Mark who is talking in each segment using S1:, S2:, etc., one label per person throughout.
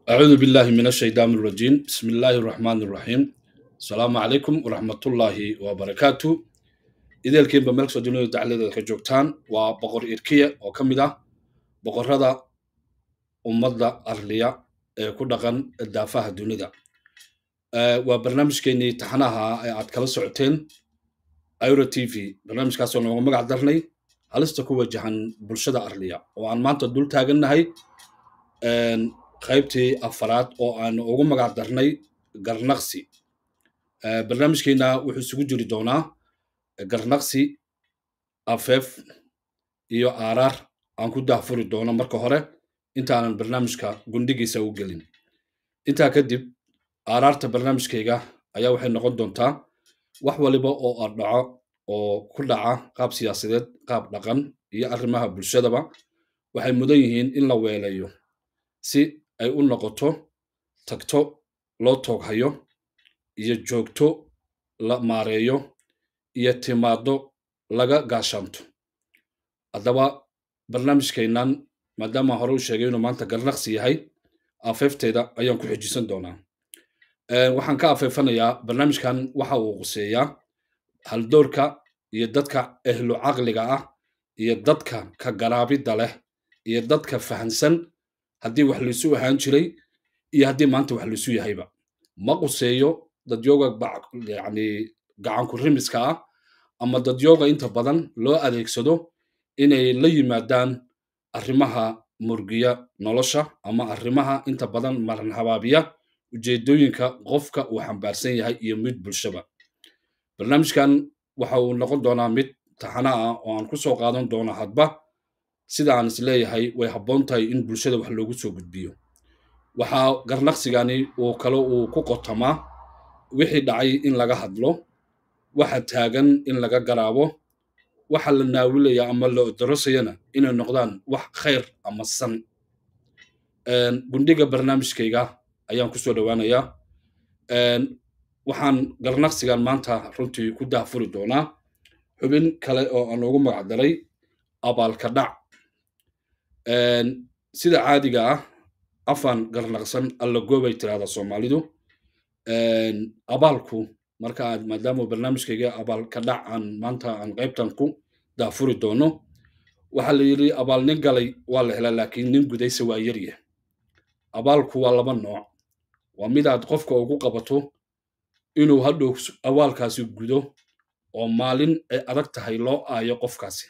S1: أعوذ بالله من الشيطان الرجيم بسم الله الرحمن الرحيم السلام عليكم ورحمة الله وبركاته إذا الكيم بملك سجنو تعالى كجوكتان وبقر إركية وكمدة بقر هذا أمضى أرليا كدغن الدافع الدنيا وبرنامج كيني تحناها عاد كلا سعتين ايرو تي في برنامج كاسو نوغو مقع درني halista ku wajahan bulshada arliya oo aan maanta dul taagannahay qaybtii afaraad oo aan ugu magac darnay garnaqsi barnaamijkeena wuxuu isugu jiri doonaa garnaqsi afeef iyo aaraar aan ku daahfuri doono marka hore intaanan barnaamijka gundhigiisa u gelin intaa kadib aaraarta barnaamijkayga ayaa waxay noqon doontaa wax waliba oo ardhaco oo ku dhaca qaab siyaasadeed qaab dhaqan iyo arrimaha bulshadaba waxay mudan yihiin in la weelayo si ay u noqoto tagto loo tooghayo iyo joogto la maareeyo iyo timaado laga gaashaanto haddaba barnaamijkeennan maadaama hore u sheegay inuu maanta garnaqsi yahay afeefteeda ayaan ku xijisan doonaa waxaan ka afeefanayaa barnaamijkan waxa uu quseeyaa haldoorka iyo dadka ehlu caqliga ah iyo dadka ka garaabidda leh iyo dadka fahansan haddii wax laisu ahaan jiray iyo haddii maanta wax laisu yahayba ma quseeyo dadyooga yani gacanku rimiska ah ama dadyooga inta badan loo adeegsado inay la yimaadaan arrimaha murgiya nolosha ama arrimaha inta badan maran habaabiya ujeedooyinka qofka uu xambaarsan yahay iyo mid bulshaba barnaamijkan waxa uu noqon doonaa mid taxana ah oo aan ku soo qaadan doono hadba sida aan is leeyahay way habboon tahay in bulshada wax loogu soo gudbiyo waxaa garnaqsigani uu kale uu ku qotamaa wixii dhacay in laga hadlo waxa taagan in laga garaabo waxa la naawilaya ama la darosayana inay noqdaan wax khayr ama san gundhiga barnaamijkayga ayaan kusoo dhowaanayaa waxaan garnaqsigan maanta runtii ku daahfuri doonaa xubin kale oo aan ugu magacdaray abaalka dhac sida caadiga ah afaan garnaqsan alla goobay tirahda soomaalidu abaalku marka aad maadaama barnaamijkayga abaalka dhac aan maanta aan qaybtan ku daafuri doono waxaa la yidhi abaal nin galay waa la helaa laakiin nin gudaysa waa yaryah abaalku waa laba nooc waa midaad qofka ugu qabato inuu hadhow awaalkaasi gudo oo maalin ay adag tahay loo aayo qofkaasi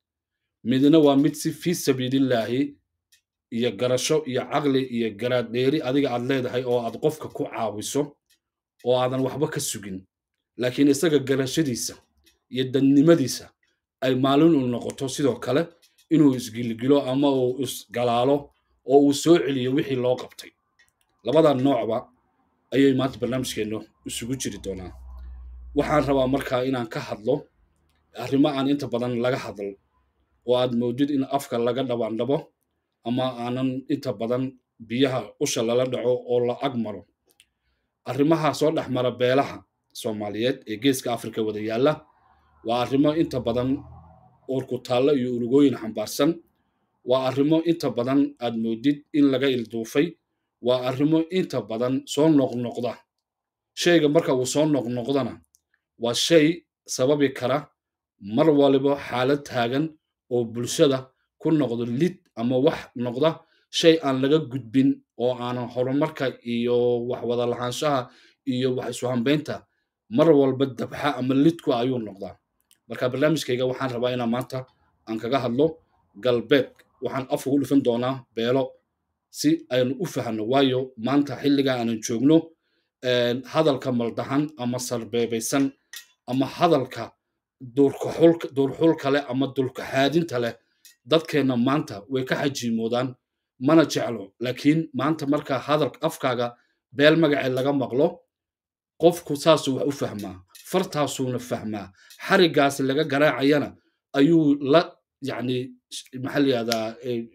S1: midna waa mid si fii sabiilillaahi iyo garasho iyo caqli iyo garaadheeri adiga aad leedahay oo aad qofka ku caawiso oo aadan waxba ka sugin laakiin isaga garashadiisa iyo dadnimadiisa ay maalin u noqoto sidoo kale inuu isgilgilo ama uu isgalaalo oo uu soo celiyo wixii loo qabtay labada noocba ayay maanta barnaamijkeennu isugu jiri doonaa waxaan rabaa markaa inaan ka hadlo arrimo aan inta badan laga hadal oo aad moodid in afka laga dhabaandhabo ama aanan inta badan biyaha usha lala dhaco oo la ag maro arrimaha soo dhex mara beelaha soomaaliyeed ee geeska afrika wada yaalla waa arrimo inta badan uurkutaallo iyo urugooyin xambaarsan waa arrimo inta badan aad moodid in laga ilduufay waa arrimo inta badan soo noqnoqda shayga marka uu soo noqnoqdana waa shay sababi kara mar waliba xaalad taagan oo bulshada ku noqdo lid ama wax noqda shay aan laga gudbin oo aanan horumarka iyo wax wada lahaanshaha iyo wax isu hambaynta mar walba dabxa ama lidku ayuu noqdaa marka barnaamijkayga waxaan rabaa inaan maanta aan kaga hadlo galbeed waxaan af ugu dhifan doonaa beelo si aynu u fahanno waayo maanta xilliga aanan joogno hadalka maldahan ama sarbeebaysan ama hadalka duurxulka leh ama dulkaxaadinta leh dadkeenna maanta way ka xajiimoodaan mana jeclo laakiin maanta marka hadalka afkaaga beel magacee laga maqlo qofku saasuu wax u fahmaa fartaasuuna fahmaa xarigaas laga garaacayana ayuu la yacni maxaa la yihahdaa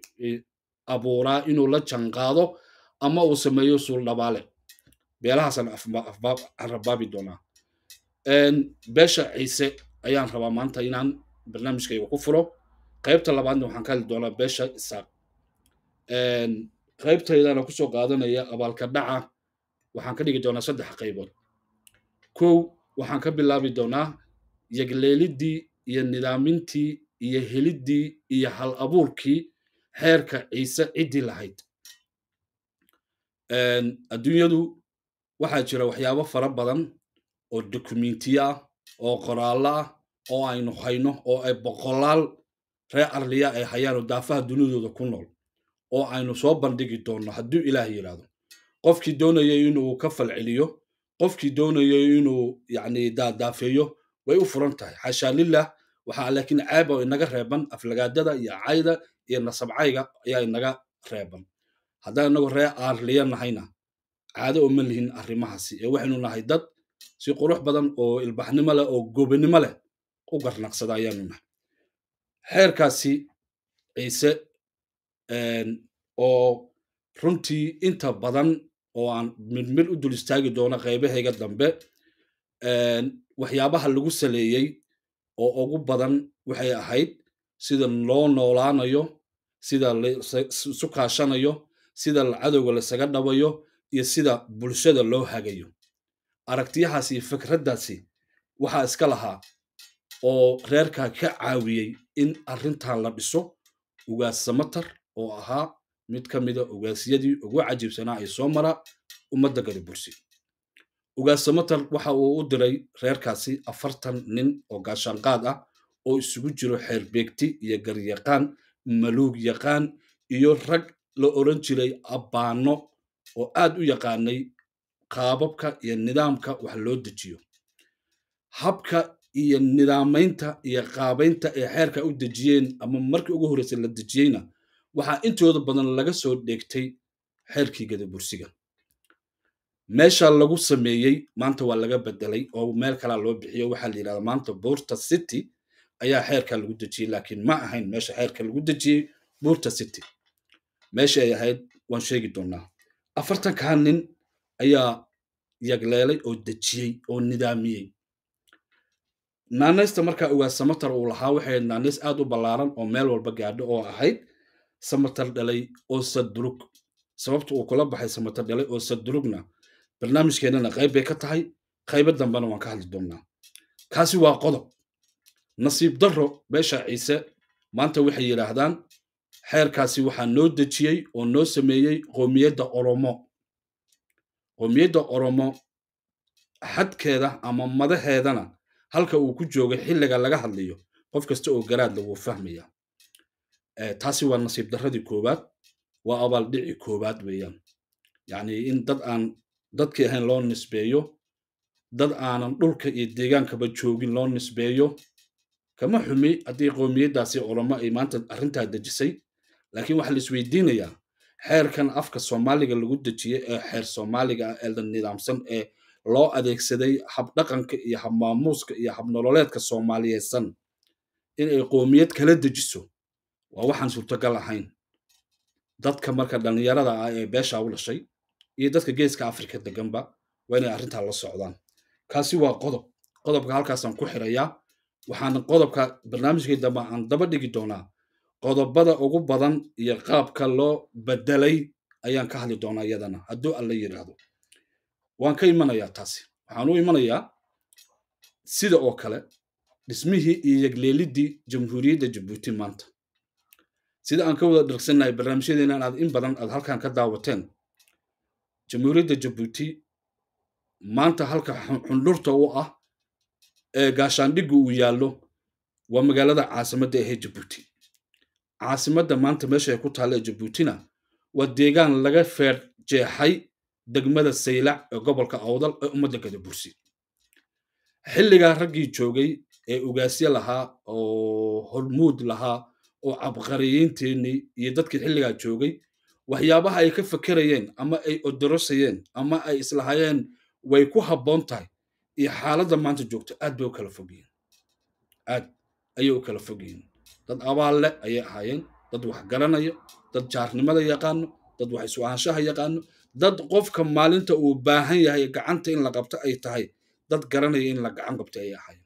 S1: abuuraa inuu la janqaado ama uu sameeyo suul dhabaale beelahaasaan rabaabi doonaa beesha ciise ayaan rabaa maanta inaan barnaamijkayga ku furo qaybta labaadna waxaan ka hadli doonaa beesha isaaq qaybtaydana kusoo qaadanaya abaalka dhaca waxaan ka dhigi doonaa saddex qaybood kow waxaan ka bilaabi doonaa yagleeliddii iyo nidaamintii iyo heliddii iyo hal abuurkii xeerka ciise ciddii lahayd adduunyadu waxaa jira waxyaabo fara badan oo dokumentiya ah oo qoraallo ah oo aynu hayno oo ay boqolaal reer arliya ay hayaan oo daafaha dunidooda ku nool oo aynu soo bandhigi doonno hadduu ilaah yidhaahdo qofkii doonaya inuu ka falceliyo qofkii doonaya inuu yacni daadaafeeyo way u furan tahay xashaa lilah waxaa laakiin ceeb oo inaga reeban aflagaadada iyo cayda iyo nasabcayga ayaa inaga reeban haddaan inagu reer aarliya nahayna caado uma lihin arrimahaasi ee waxaynu nahay dad si qurux badan oo ilbaxnimo leh oo gobanimo leh u garnaqsada ayaanu nahay xeerkaasi ciise oo runtii inta badan oo aan midmid u dul istaagi doono qaybahayga dambe waxyaabaha lagu saleeyey oo ugu badan waxay ahayd sida loo noolaanayo sida laisu kaashanayo sida cadowga lasaga dhabayo iyo sida bulshada loo hagayo aragtiyahaasi iyo fikraddaasi waxaa iska lahaa oo reerkaa ka caawiyey in arrintan la dhiso ugaas samatar oo ahaa mid ka mida ugaasyadii ugu cajiibsanaa ay soo mara ummadda gari bursi ugaas samatar waxa uu u diray reerkaasi afartan nin oo gaashaanqaad ah oo isugu jiro xeerbeegti iyo garyaqaan maluug yaqaan iyo rag la odran jiray abbaano oo aad u yaqaanay qaababka iyo nidaamka wax loo dejiyo habka iyo nidaamaynta iyo qaabaynta ay xeerka u dejiyeen ama markii ugu horreysay la dejiyeyna waxaa intooda badan laga soo dheegtay xeerkii gadabursiga meesha lagu sameeyey maanta waa laga bedelay oo meel kalaa loo bixiyo waxaa la yidhahdaa maanta buurta city ayaa xeerka lagu dejiyey laakiin ma ahayn meesha xeerka lagu dejiyey buurta city meesha ay ahayd waan sheegi doonaa afartankaa nin ayaa yagleelay oo dejiyey oo nidaamiyey naanaysta markaa ugaas samatar uu lahaa waxay ahayd naanays aad u ballaaran oo meel walba gaadho oo ahayd samatar dhalay oo sadurug sababta uu kula baxay samatar dhalay oo sadurugna barnaamijkeennana qayb bay ka tahay qaybo dambena waan ka hadli doonnaa kaasi waa qodob nasiib darro beesha ciise maanta waxay yidhaahdaan xeerkaasi waxaa noo dejiyey oo noo sameeyey qoomiyadda oromo qoomiyadda oromo xadkeeda ama madaheedana halka uu ku joogay xilliga laga hadlayo qof kasta oo garaadla wuu fahmaya taasi waa nasiib darradii koowaad waa abaaldhici koowaad weeyaan yacni in dad aan dadkii ahayn loo nisbeeyo dad aanan dhulka iyo deegaankaba joogin loo nisbeeyo kama xumi haddii qoomiyaddaasi oromo ay maanta arrintaa dejisay laakiin waxaa la isweydiinayaa xeerkan afka soomaaliga lagu dejiyey ee xeer soomaaliga ah ee la nidaamsan ee loo adeegsaday habdhaqanka iyo habmaamuuska iyo habnololeedka soomaaliyeedsan in ay qoomiyad kala dejiso waa waxaan suurtagal ahayn dadka marka dhallinyarada ah ee beesha u dhashay iyo dadka geeska afrika deganba waa inay arrintaa la socdaan kaasi waa qodob qodobka halkaasaan ku xirayaa waxaan qodobka barnaamijkii dambe aan daba dhigi doonaa qodobada ugu badan iyo qaabka loo bedelay ayaan ka hadli doonaa iyadana hadduu alla yidhaahdo waan ka imanayaa taasi waxaan u imanayaa sida oo kale dhismihii iyo yegleeliddii jamhuuriyadda jabuuti maanta sida aan ka wada dhirgsannahay barnaamijyadeena aad in badan aad halkan ka daawateen jamhuuriyadda jabuuti maanta halka xundhurta u ah ee gaashaandhiggu uu yaallo waa magaalada caasimadda ahee jabuuti caasimadda maanta meesha ay ku taalla ee jabuutina waa deegaan laga feer jeexay degmada saylac ee gobolka awdal ee ummadda gadabursi xilligaa raggii joogay ee ugaasye lahaa oo hormuud lahaa oo cabqariyiinteennii iyo dadkii xilligaa joogay waxyaabaha ay ka fakerayeen ama ay odorosayeen ama ay islahayeen way ku habboon tahay iyo xaaladda maanta joogto aad bay u kala fog yihiin aad ayay u kala fog yihiin dad abaal leh ayay ahaayeen dad wax garanaya dad jaarnimada yaqaano dad wax isu ahaanshaha yaqaano dad qofka maalinta uu baahan yahay gacanta in la qabto ay tahay dad garanaya in la gacan qabto ayay ahaayeen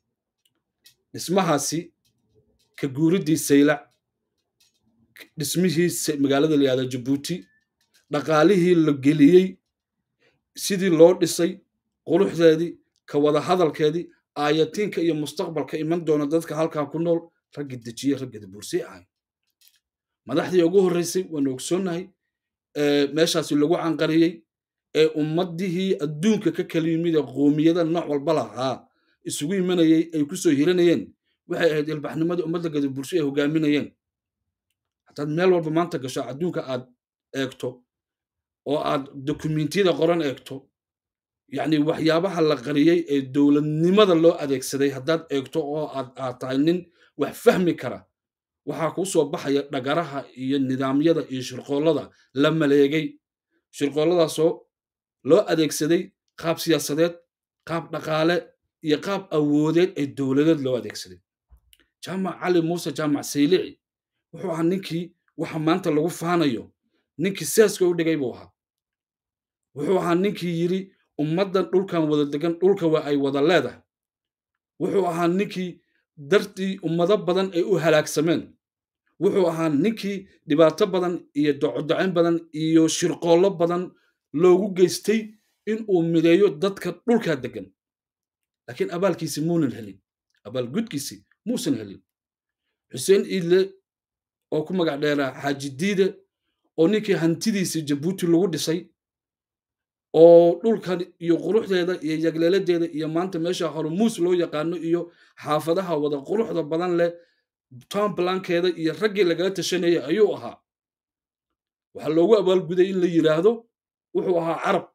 S1: dhismahaasi ka guuriddii saylac dhismihii magaalada la yihahda jabuuti dhaqaalihii la geliyey sidii loo dhisay quruxdeedii ka wada hadalkeedii aayatiinka iyo mustaqbalka iman doona dadka halkaa ku nool raggi dejiyey raggada buursey ahay madaxdii ugu horreysay waanu ogsoonnahay meeshaasi lagu canqariyey ee ummadihii adduunka ka kala yimid ee qoomiyada nooc walba lahaa isugu imanayey ay ku soo hiranayeen waxay ahayd ilbaxnimadii ummadda gada bulsho ay hogaaminayeen haddaad meel walba maanta gasho adduunka aad eegto oo aad dokumentiyada qoran eegto yacni waxyaabaha la qariyey ee dowladnimada loo adeegsaday haddaad eegto oo aad aad tahay nin wax fahmi kara waxaa kuu soo baxaya dhagaraha iyo nidaamyada iyo shirqoollada la maleegay shirqoolladaasoo loo adeegsaday qaab siyaasadeed qaab dhaqaale iyo qaab awoodeed ee dowladeed loo adeegsaday jaamac cali muuse jaamac saylici wuxuu ahaa ninkii waxa maanta lagu faanayo ninkii saaska u dhigay buu ahaa wuxuu ahaa ninkii yidhi ummaddan dhulkan wada degan dhulka waa ay wada leedahay wuxuu ahaa ninkii dartii ummado badan ay u halaagsameen wuxuu ahaa ninkii dhibaato badan iyo docodocayn badan iyo shirqoollo badan loogu geystay in uu mideeyo dadka dhulkaa degan laakiin abaalkiisi muunan helin abaalgudkiisi muusan helin xuseen iidle oo ku magac dheeraa xaaji diide oo ninkii hantidiisi jabuuti lagu dhisay oo dhulkan iyo quruxdeeda iyo yagleeladeeda iyo maanta meesha hormuus loo yaqaano iyo xaafadaha wada quruxda badan leh tomblankeeda iyo raggii lagala tashanayay ayuu ahaa waxaa loogu abaalguday in la yidhaahdo wuxuu ahaa carab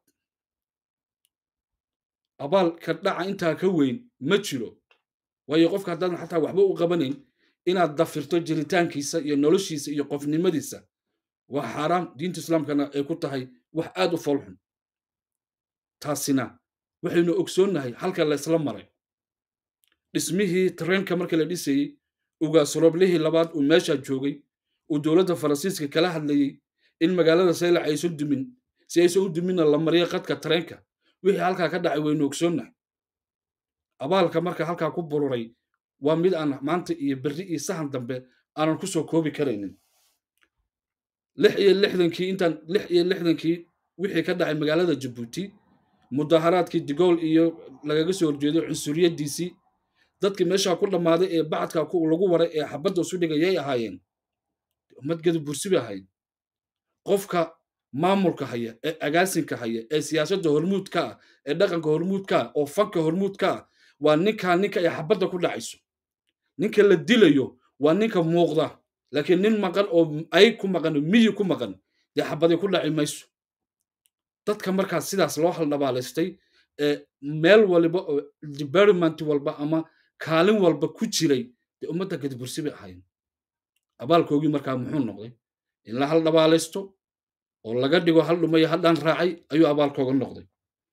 S1: abaalka dhaca intaa ka weyn ma jiro waayo qofka haddaadan xataa waxba u qabanayn inaad dafirto jiritaankiisa iyo noloshiisa iyo qofnimadiisa waa xaaraam diinta islaamkana ay ku tahay wax aad u foolxun taasina waxaynu ogsoonnahay halka laysla maray dhismihii tareenka marka la dhisayey ugaasrooblihii labaad uu meeshaa joogay uu dowladda faransiiska kala hadlayey in magaalada saylac aysan dumin si aysan u duminna la mariyo qadka tareenka wixii halkaa ka dhacay waynu ogsoonnahay abaalka marka halkaa ku bururay waa mid aan maanta iyo berri iyo sahan dambe aanan ku soo koobi karaynin lix iyo lixdankii intaan lix iyo lixdankii wixii ka dhacay magaalada jabuuti mudaharaadkii digool iyo lagaga soo horjeeday cunsuriyadiisii dadkii meeshaa ku dhammaaday ee bacadka lagu waray ee xabadda isu dhigayay ahaayeen ummad gada bursi bay ahayd qofka maamulka haya ee agaasinka haya ee siyaasadda hormuudka ah ee dhaqanka hormuudka ah oo fanka hormuudka ah waa ninkaa ninka ay xabadda ku dhacayso ninka la dilayo waa ninka muuqda laakiin nin maqan oo ay ku maqan miyi ku maqan dee xabadi ku dhaci mayso dadka markaas sidaas loo haldhabaalaystay ee meel waliba oo department walba ama kaalin walba ku jiray dee ummadda gadabursi bay ahaayeen abaalkoogii markaa muxuu noqday in la haldhabaalaysto oo laga dhigo hal dhumaya haddaan raacay ayuu abaalkooga noqday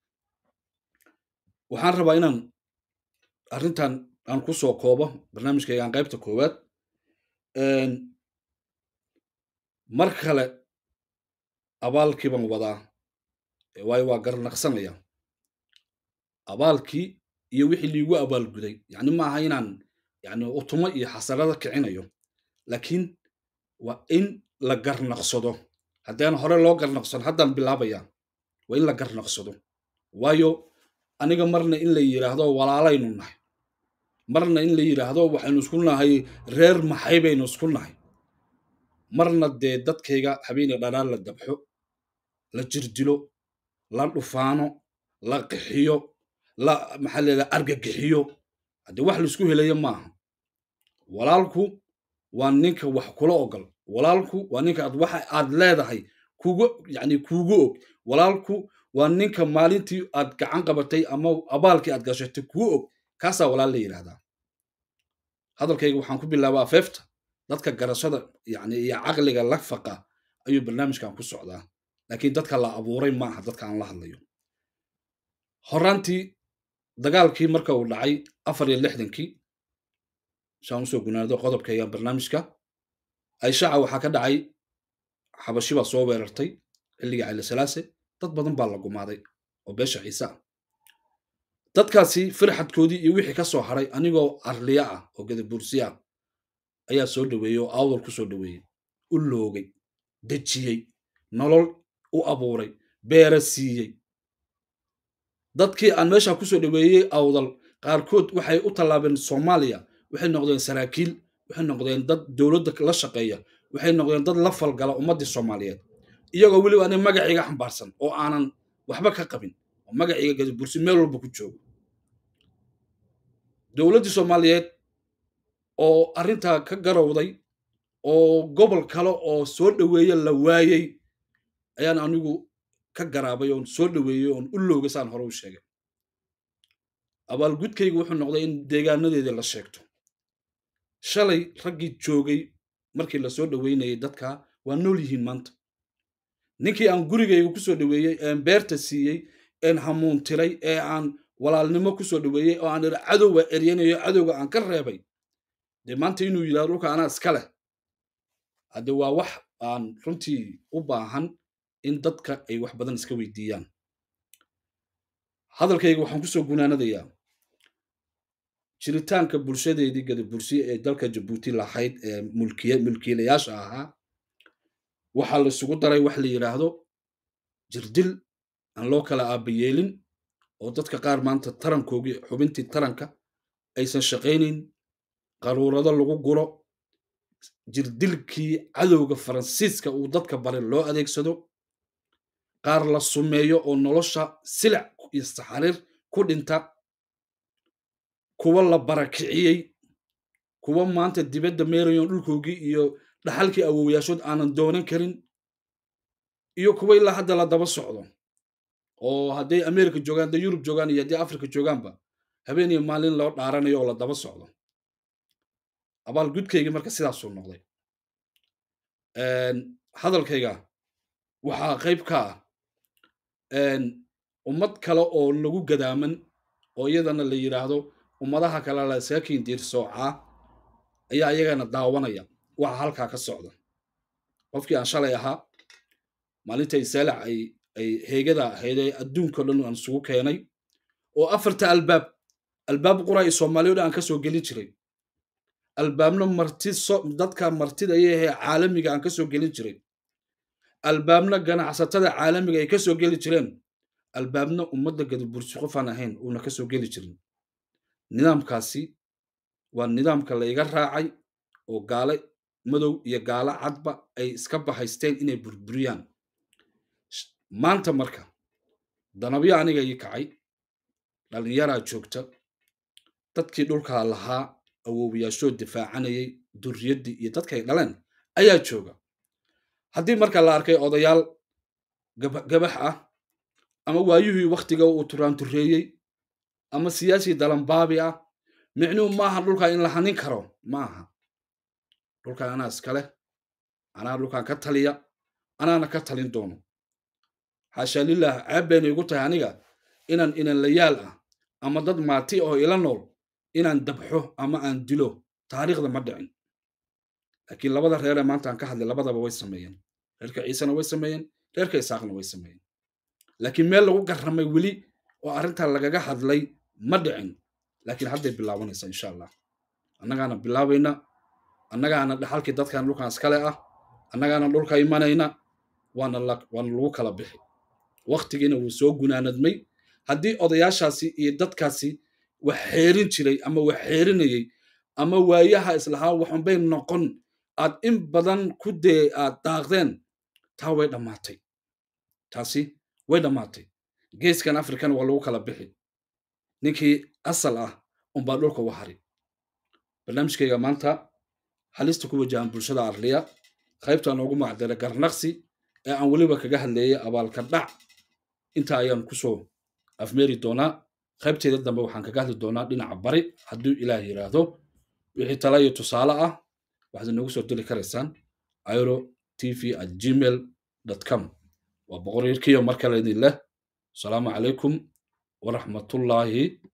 S1: waxaan rabaa inaan arrintan aan ku soo koobo barnaamijkaygaan qaybta koowaad mar kale abaalkii baan wadaa waayo waa garnaqsanaya abaalkii iyo wixii liigu abaalguday yacni ma aha inaan yani utumo iyo xasarada kicinayo laakiin waa in la garnaqsado haddaan hore loo garnaqsado haddaan bilaabaya waa in la garnaqsado waayo aniga marna in la yidhaahdo walaalaynu nahay marna in la yidhaahdo waxaynu isku nahay reer maxay baynu isku nahay marna dee dadkayga habeenay dhanaan la dabxo la jirdilo la dhufaano la qixiyo la maxaa leedaha argagixiyo haddii wax laisku helayo maaha walaalku waa ninka wax kula ogol walaalku waa ninka aad waxa aad leedahay kugu yani kuugu og walaalku waa ninka maalintii aad gacan qabatay ama abaalkii aad gashatay kuu og kaasaa walaal la yidhahdaa hadalkayga waxaan ku bilaabaa feefta dadka garashada yani iyo caqliga la faqa ayuu barnaamijkan ku socdaa laakiin dadka la abuuray maaha dadka aan la hadlayo horaantii dagaalkii marka uu dhacay afar iyo lixdankii saan usoo gunaado qodobkayga barnaamijka ayshaca waxaa ka dhacay xabashi baa soo weerartay xilligii caylasalaase dad badan baa la gumaaday oo beesha ciise ah dadkaasi firxadkoodii iyo wixii ka soo haray anigoo arliya ah oo gadabuursi ah ayaa soo dhoweeyey oo awdal ku soo dhoweeyey u loogay dejiyey nolol u abuuray beera siiyey dadkii aan meesha kusoo dhaweeyey awdal qaarkood waxay u tallaabeen soomaaliya waxay noqdeen saraakiil waxay noqdeen dad dowladda la shaqeeya waxay noqdeen dad la falgala ummaddii soomaaliyeed iyagoo weliba ani magaciiga xambaarsan oo aanan waxba ka qabin oo magaciiga gadabursi meel walba ku joogo dowladdii soomaaliyeed oo arrintaa ka garowday oo gobol kale oo soo dhoweeye la waayey ayaan anigu ka garaabay oon soo dhoweeyey oon u loogay saan hore u sheegay abaalgudkaygu wuxuu noqday in deegaanadeedii la sheegto shalay raggii joogay markii la soo dhoweynayay dadka waa nool yihiin maanta ninkii aan gurigayga ku soo dhoweeyey een beerta siiyey een hamuuntiray ee aan walaalnimo ku soo dhoweeyey oo aan iri cadowga eryanayo cadowga aan ka reebay dee maanta inuu yidhahdo dhulka anaa iska leh hadde waa wax aan runtii u baahan in dadka ay wax badan iska weydiiyaan hadalkayga waxaan kusoo gunaanadayaa jiritaanka bulshadeedii gadabursi ee dalka jabuuti lahayd ee mulkiilayaasha ahaa waxaa la isugu daray wax la yidhaahdo jirdil aan loo kala aabayeelin oo dadka qaar maanta tarankoogii xubintii taranka aysan shaqaynayn qaruurado lagu guro jirdilkii cadowga faransiiska uu dadka bare loo adeegsado qaar la sumeeyo oo nolosha silic iyo saxariir ku dhinta kuwa la barakiciyey kuwa maanta dibadda meerayon dhulkoogii iyo dhaxalkii awowyaashood aanan doonan karin iyo kuwa ilaa hadda la daba socdo oo hadday america joogaan hadday yurub joogaan iyo haddii africa joogaanba habeen iyo maalin loo dhaaranayo oo la daba socdo abaalgudkaygii marka sidaasuu noqday hadalkayga waxaa qayb ka ah ummad kale oo lagu gadaaman oo iyadana la yidhaahdo ummadaha kale la iskaga kiindiir soocaa ayaa iyagana daawanaya waxa halkaa ka socda qofkii aan shalay ahaa maalinta isaalac ay ay heegada ahayd ee adduunka dhan aan isugu keenay oo afarta albaab albaab qura iyo soomaaliya dhan aan ka soo gelin jiray albaabna marti dadka martida ayahee caalamiga aan ka soo gelin jiray albaabna ganacsatada caalamiga ay ka soo geli jireen albaabna ummadda gadabursi qofaan ahayn uuna ka soo geli jirin nidaamkaasi waa nidaamka layga raacay oo gaale madow iyo gaalo cadba ay iska bahaysteen inay burburiyaan maanta marka danabyo aniga ii kacay dhallinyaraa joogta dadkii dhulkaa lahaa awoowayaashoo difaacanayay durriyaddii iyo dadkay dhaleen ayaa jooga haddii marka la arkay odayaal gabax ah ama waayuhii wakhtiga uu turaantureeyey ama siyaasi dalanbaabi ah micnuhu maaha dhulkaa in la hanin karo maaha dhulkaa anaa iskaleh anaa dhulkaan ka taliya anaana ka talin doono xaashaa lilah ceeb bayna igu tahay aniga inaan inanlayaal ah ama dad maati oo ila nool inaan dabxo ama aan dilo taariikhda ma dhicin laakiin labada reer ee maanta aan ka hadlay labadaba way sameeyeen reerka ciisena way sameeyeen reerka isaaqna way sameeyeen laakiin meel lagu garramay weli oo arrintaa lagaga hadlay ma dhicin laakiin hadday bilaabanaysa insha allah annagaana bilaabayna annagaana dhaxalkii dadkan dhulkan iskale ah annagaana dhulka imanayna waana waana lagu kala bixi waktigiina wuu soo gunaanadmay haddii odayaashaasi iyo dadkaasi wax xeerin jiray ama wax xeerinayey ama waayaha islahaa waxunbay noqon aad in badan ku dee aad daaqdeen taa way dhammaatay taasi way dhammaatay geeskan afrikana waa lagu kala bixi ninkii asal ah unbaa dhulka u hari barnaamijkayga maanta halista ku wajahan bulshada arliya qaybta noogu macdara garnaqsi ee aan weliba kaga hadleeyay abaalka dhac inta ayaan kusoo afmeeri doonaa qaybteeda dambe waxaan kaga hadli doonaa dhinaca bari hadduu ilaah yidhaahdo wixii tala iyo tusaale ah waxaad inoogu soo diri karaysaan airo tv at gmail com waa boqor yarkiyo mar kale idin leh asalaamu calaykum waraxmatullaahi